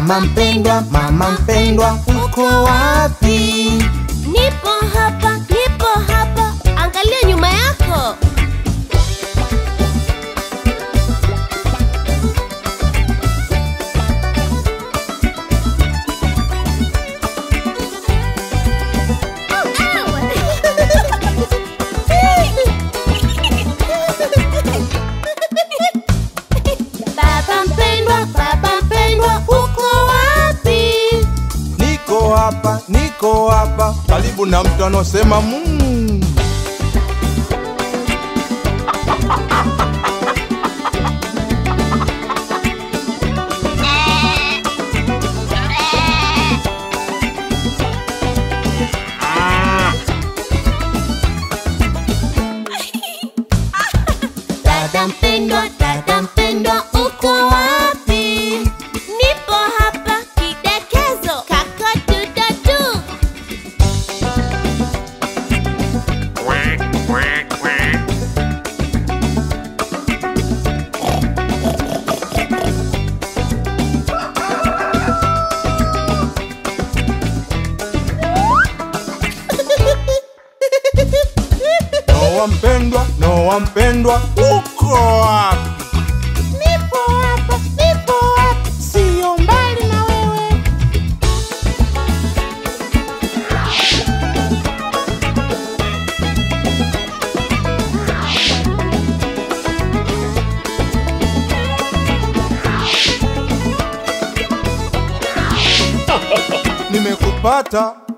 Mama mpendwa, mama mpendwa, uko wapi? Nipo hapa, nipo hapa. Angalia nyuma yako. Baba mpendwa, baba mpendwa, uko wapi? Niko hapa, niko hapa, karibu na mtu anaosema mm. Dada mpendwa, dada mpendwa, uko wapi? Nipo hapa, kidekezo, kakadudadu. Noa mpendwa, Noa mpendwa, uko wapi? Nipo hapa, nipo hapa, sio mbali na wewe. Nimekupata